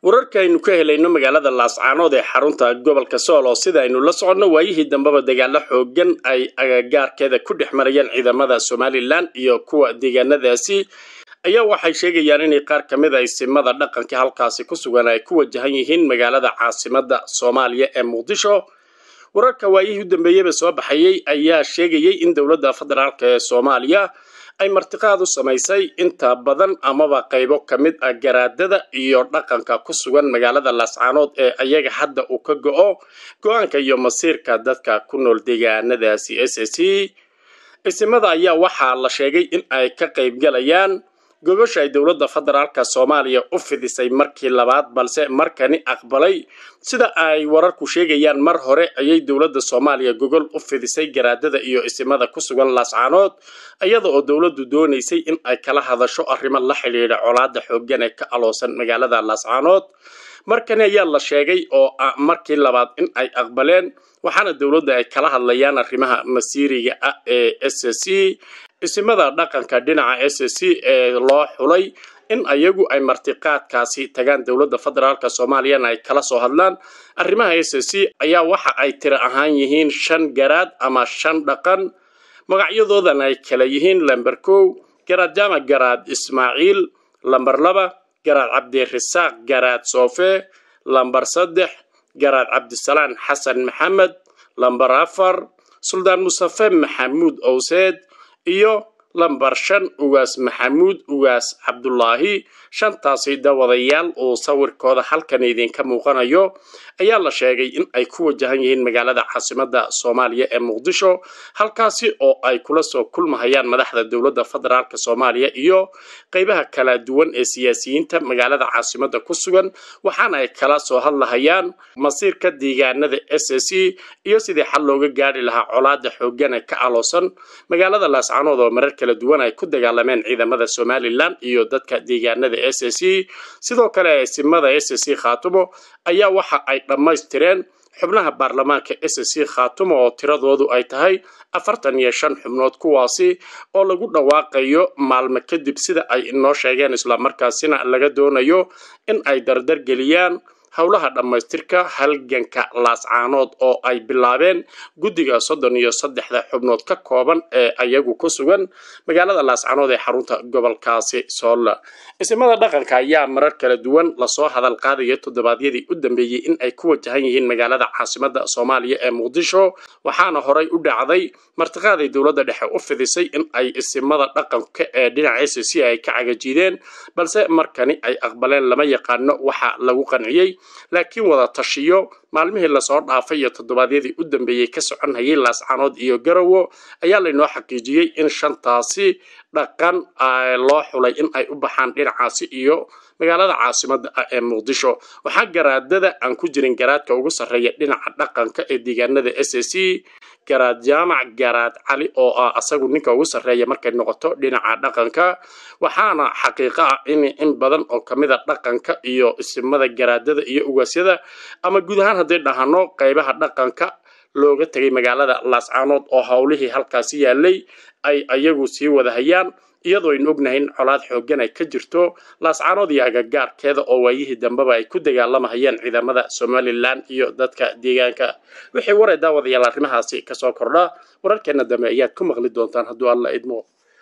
wararka aynu ka helayno magaalada laascaanood ee xarunta gobolka sool oo sida aynu la soconno waayihii dambeba dagaalo xoogan ay agagaarkeeda ku dhex marayeen ciidamada somalilan iyo kuwa deegaanadaasi ayaa waxay sheegayaan inay qaar ka mid a isimada dhaqanka halkaasi ku sugan ay ku wajahan yihiin magaalada caasimada soomaaliya ee muqdisho wararka waayihii u dambeeyeyba soo baxayey ayaa sheegayey in dowladda federaalk ee soomaaliya ay martiqaad u samaysay inta badan amaba qaybo ka mid ah garaadada iyo dhaqanka ku sugan magaalada laascaanood ee ayaga hadda uu ka go-o go-aanka iyo masiirka dadka ku nool deegaanadaasi s s c isimada ayaa waxaa la sheegay in ay ka qaybgalayaan gogosha ay dowladda federaalka soomaaliya u fidisay markii labaad balse markani aqbalay sida ay wararku sheegayaan mar hore ayay dowladda soomaaliya gogol u fidisay garaadada iyo isimada ku sugan laascaanood iyada oo dowladdu doonaysay in ay kala hadasho arrimo la xidhiidha colaada xooggan ee ka aloosan magaalada laascaanood markani ayaa la sheegay oo ah markii labaad in ay aqbaleen waxaana dowladda ay kala hadlayaan arrimaha masiiriga ah ee s c isimada dhaqanka dhinaca s c ee loo xulay in ayagu ay martiqaadkaasi tagaan dowladda federaalk soomaaliyana ay kala soo hadlaan arrimaha s c ayaa waxa ay tiro ahaan yihiin shan garaad ama shan dhaqan magacyadoodan ay kala yihiin lamber kow garaad jaamac garaad ismaaciil lamber laba garaad cabdirasaaq garaad soofe lamber saddex garaad cabdisalaan xasan maxamed lamber afar suldaan mustafe maxamuud owseed iyo lambar shan ugaas maxamuud ugaas cabdulaahi shantaasi dawadayaal uu sawirkooda halkan idinka muuqanayo ayaa la sheegay in ay ku wajahan yihiin magaalada caasimada soomaaliya ee muqdisho halkaasi oo ay kula soo kulmahayaan madaxda dowladda federaalk soomaaliya iyo qeybaha kala duwan ee siyaasiyiinta magaalada caasimada ku sugan waxaana ay kala soo hadlahayaan masiirka deegaanada s c iyo sidii xal looga gaari lahaa colaada xoogan ee ka aloosan magaalada laascaanood oo marar kala duwan ay ku dagaalameen ciidamada somalilan iyo dadka deegaanada s c sidoo kale eesimada s c khaatumo ayaa waxa ay dhammaystireen xubnaha baarlamaanka s c khaatumo oo tiradoodu ay tahay afartan iyo shan xubnood kuwaasi oo lagu dhawaaqayo maalmo kadib sida ay inoo sheegeen islamarkaasina laga doonayo in ay dardar geliyaan howlaha dhammaystirka halganka laascaanood oo ay bilaabeen guddiga soddon iyo saddexda xubnood ka kooban ee ayagu ku sugan magaalada laascaanood ee xarunta gobolkaasi soolla isimada dhaqanka ayaa marar kala duwan lasoo hadal qaadaya toddobaadyadii u dambeeyey in ay ku wajahan yihiin magaalada caasimada soomaaliya ee muqdisho waxaana horay u dhacday martiqaaday dowladda dhexe u fidisay in ay isimada dhaqanka ee dhinaca s c ay ka cagajiideen balse markani ay aqbaleen lama yaqaano waxa lagu qanciyey laakiin wada tashiyo maalmihii lasoo dhaafay iyo toddobaadyadii u dambeeyey ka soconhayay laascaanood iyo garowo ayaa laynoo xaqiijiyey in shantaasi dhaqan loo xulay in ay u baxaan dhinacaasi iyo magaalada caasimada ah ee muqdisho waxaa garaadada aan ku jirin garaadka ugu sarreeya dhinaca dhaqanka ee deegaanada s c garaad jaamac garaad cali oo ah asagu ninka ugu sarreeya markay noqoto dhinaca dhaqanka waxaana xaqiiqo ah in in badan oo kamid a dhaqanka iyo isimada garaadada iyo ugaasyada ama guud ahaan hadday dhahano qaybaha dhaqanka looga tegay magaalada laascaanood oo howlihii halkaasi yaalay ay ayagu sii wadahayaan iyadoo aynu ognahay in colaad xooggan ay ka jirto laascaanood iyo agagaarkeeda oo waayihii dambeba ay ku dagaalamahayeen ciidamada somalilan iyo dadka deegaanka wixii waray daawadayaal arrimahaasi kasoo kordha wararkeena dambe ayaad ku maqli doontaan hadduu alla idmo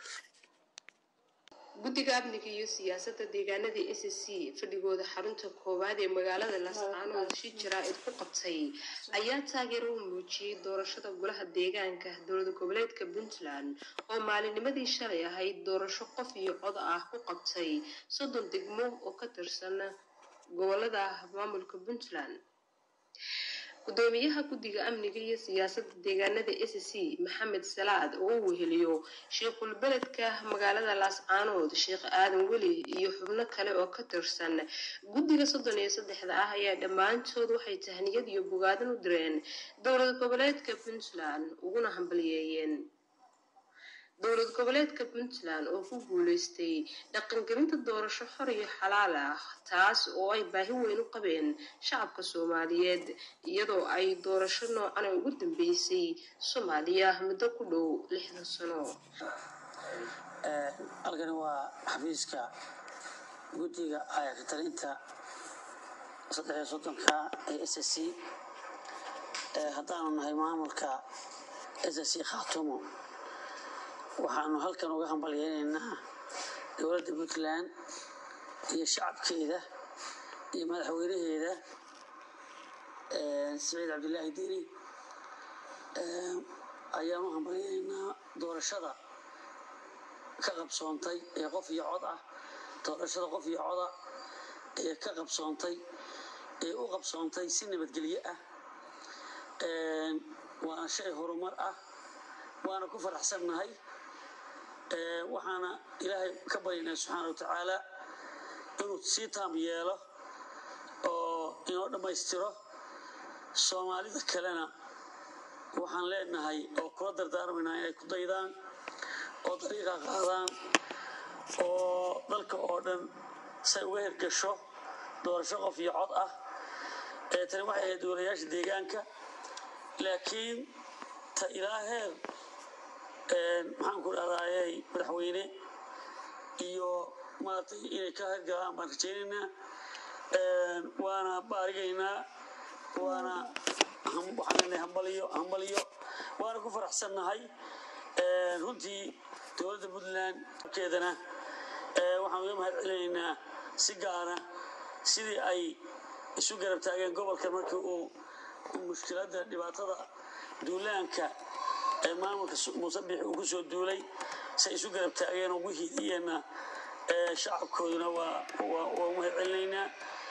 guddiga amniga iyo siyaasadda deegaanada s c fadhigooda xarunta koowaad ee magaalada laascaanood shi jaraa'id ku qabtay ayaa taageero u muujiyey doorashada golaha deegaanka dowlada goboleedka puntland oo maalinimadii shalay ahayd doorasho qof iyo cod ah ku qabtay soddon degmo oo ka tirsan gobolada maamulka puntland gudoomiyaha guddiga amniga iyo siyaasadda deegaanada s c maxamed salaad oo u weheliyo sheekhul beledka magaalada laascaanood sheekh aadan weli iyo xubno kale oo ka tirsan guddiga soddon iyo saddexda ah ayaa dhammaantood waxay tahniyad iyo bogaadin u direen dowlad goboleedka puntland uguna hambaliyeeyeen dowlad goboleedka puntland oo ku guuleystay dhaqangelinta doorasho xor iyo xalaal ah taas oo ay baahi weyn u qabeen shacabka soomaaliyeed iyadoo ay doorasho noocan ugu dambeysay soomaaliya muddo ku dhow lixdan sano halkani waa xafiiska guddiga ayaka talinta saddexiyo soddonka ee s c haddaanu nahay maamulka s c khaatumo waxaanu halkan uga hambalyeynaynaa dowladda puntland iyo shacabkeeda iyo madaxweynaheeda saciid cabdilaahi deni ayaanu hambalyeynaynaa doorashada ka qabsoontay ee qof iyo cod ah doorashada qof iyo coda ee ka qabsoontay ee u qabsoontay si nabadgelyo ah waana shay horumar ah waana ku faraxsannahay waxaana ilaahay ka baryana subxaana wa tacaala inuu sii taam yeelo oo inoo dhammaystiro soomaalida kalena waxaan leenahay oo kula dardaarmaynaa inay ku daydaan oo dariiqa qaadaan oo dalka oo dhan say uga hirgasho doorasho qof iyo cod ah ee tani waxay ahayd dowlayaasha deegaanka laakiin ta ilaa heer maxaan ku dhahdaayey madaxweyne iyo maaragtay inay ka hirgalaan baan rajaynaynaa waana baarigaynaa waana waxaan leenahay hambaliyo hambaliyo waana ku faraxsannahay runtii dowladda puntland keedana waxaan uga mahad celinaynaa si gaara sidii ay isu garab taageen gobolka markii uu mushkiladda dhibaatada duulaanka ee maamulka muuse biixi uu ku soo duulay say isu garab taageen ugu hidiyeenna shacabkooduna waa waa u mahad celinaynaa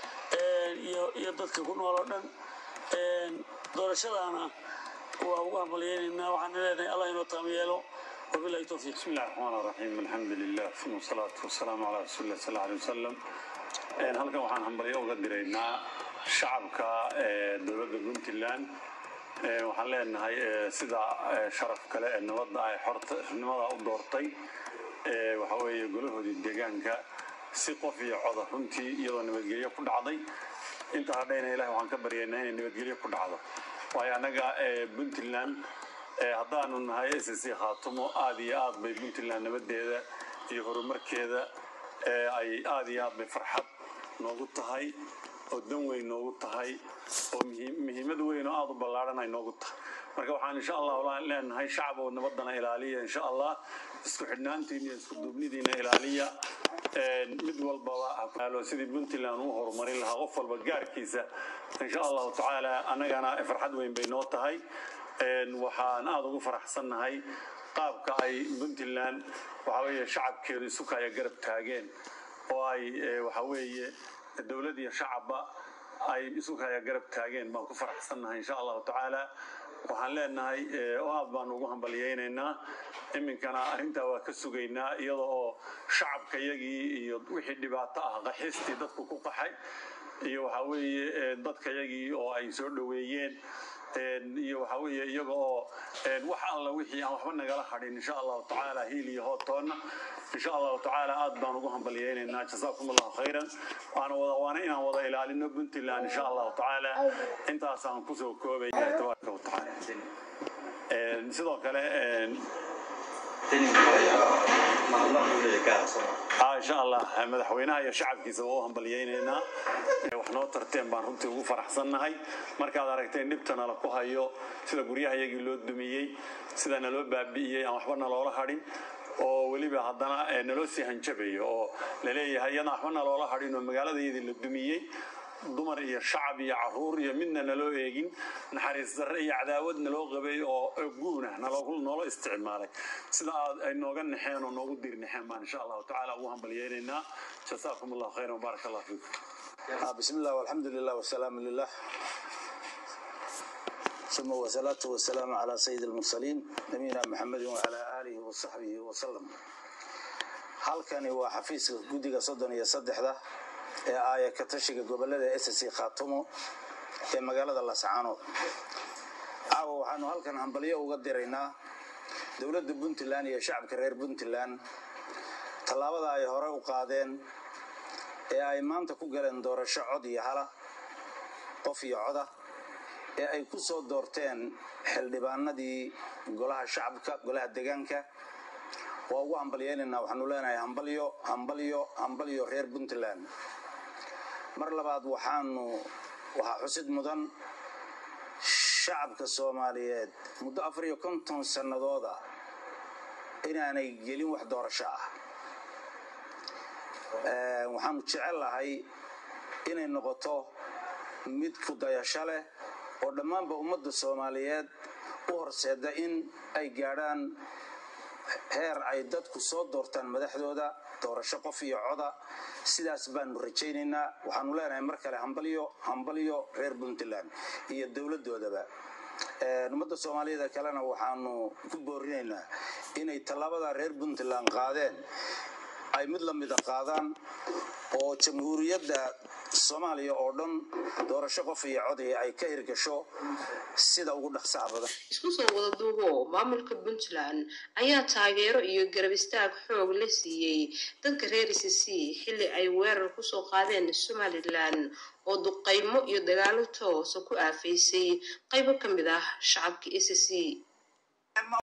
iyo dadka ku nool oo dhan doorashadaana waa ugu hambalyeynaynaa waxaan leenahay allah inoo taam yeelo wabilahi towfiiq بسم الله الرحمن الرحيم الحمد لله ثم الصلاة والسلام على رسول الله صلى الله عليه وسلم halkan waxaan hambalyo uga diraynaa shacabka dowladda puntland waxaan leenahay sida sharaf kale ee nabadda ay xornimada u doortay waxa weeye golahoodii deegaanka si qof iyo coda runtii iyadoo nabadgelyo ku dhacday inta hadhayna ilahi waxaan ka baryaynaa inay nabadgelyo ku dhacdo waayo annaga puntland haddaanu nahay s c khaatumo aad iyo aad bay puntland nabadeeda iyo horumarkeeda ay aad iyo aad bay farxad noogu tahay oo dan weyn noogu tahay oo muhiimad weyn oo aad u ballaaran ay noogu tahay marka waxaan insha allah leenahay shacab oo nabadana ilaaliya insha allah isku xidhnaantiina iyo isku duubnidiina ilaaliya mid walbaba sidii puntland u horumarin lahaa qof walba gaarkiisa insha allahu tacaala annagana farxad weyn bay noo tahay waxaan aada ugu faraxsannahay qaabka ay puntland waxa weeye shacabkeedu isukaya garab taageen oo ay waxa weeye dowlad iyo shacabba ay isukaya garab taageen baan ku faraxsannahay insha allahu tacaala waxaan leenahay oo aad baan ugu hambalyeynaynaa iminkana arrintaa waa ka sugaynaa iyada oo shacabka yagii iyo wixii dhibaato ah qaxistii dadku ku qaxay iyo waxa weeye dadka yagii oo ay soo dhoweeyeen iyo waxa weeye iyaga oo wax alla wixii aan waxba nagala hadhin insha allahu tacaala hiil iyo hootoonna insha allahu tacaala aad baan ugu hambalyeynaynaa jasaakum allahu khayran waana wada waana inaan wada ilaalino puntland insha allahu tacaala intaasaan kusoo koobaya tabaaraka watacaala sidoo kale insha allah madaxweynaha iyo shacabkiisa waa u hambalyeynaynaa wax noo tarteen baan runtii ugu faraxsannahay markaad aragteen dhibta nala ku hayo sida guryaha yagii loo dumiyey sida naloo baabi'iyey aan waxba naloola hadhin oo weliba haddana naloo sii hanjabayo oo laleeyahay iyadaan waxba naloola hadhin oo magaaladayadii la dumiyey dumar iyo shacab iyo caruur iyo midna naloo eegin naxariis darre iyo cadaawad naloo qabay oo guuna naloo isticmaalay sida aad ay nooga naxeen oo noogu dir naxeen baan insha allahu tacaala ugu hambalyeynaynaa jasaakum allahu khayran wabaarak allah fiikum بسم الله والحمد لله والسلام لله ثم والصلاة والسلام على سيد المرسلين نبينا محمد وعلى آله وصحبه وسلم halkani waa xafiiska guddiga soddon iyo saddexda ee aaya ka tashiga gobolada s c khaatumo ee magaalada lascaanood caawa waxaanu halkan hambalyo uga diraynaa dowladda puntland iyo shacabka reer puntland tallaabada ay hore u qaadeen ee ay maanta ku galeen doorasho cod iyo hala qof iyo coda ee ay ku soo doorteen xildhibaanadii golaha shacabka golaha degaanka waa ugu hambalyeynaynaa waxaanu leenahay hambalyo hambalyo hambalyo reer puntland mar labaad waxaanu waxaa xusid mudan shacabka soomaaliyeed muddo afar iyo konton sannadooda inaanay gelin wax doorasho ah waxaanu jecel lahay inay noqoto mid kudayasho leh oo dhammaanba ummadda soomaaliyeed u horseeda in ay gaadhaan heer ay dadku soo doortaan madaxdooda doorasho qof iyo coda sidaas baanu rajaynaynaa waxaanu leenahay mar kale hambalyo hambalyo reer puntland iyo dowladdoodaba ummadda soomaaliyada kalena waxaanu ku boorinaynaa inay tallaabada reer puntland qaadeen ay mid la mida qaadaan oo jamhuuriyadda soomaaliya oo dhan doorasho qof iyo codii ay ka hirgasho sida ugu dhaqsaha badan isku soo wada duubo maamulka puntland ayaa taageero iyo garab istaag xoog la siiyey dadka reer c c xilli ay weerar kusoo qaadeen somalilan oo duqaymo iyo dagaalo toosa ku aafaysay qaybo ka mid ah shacabka c c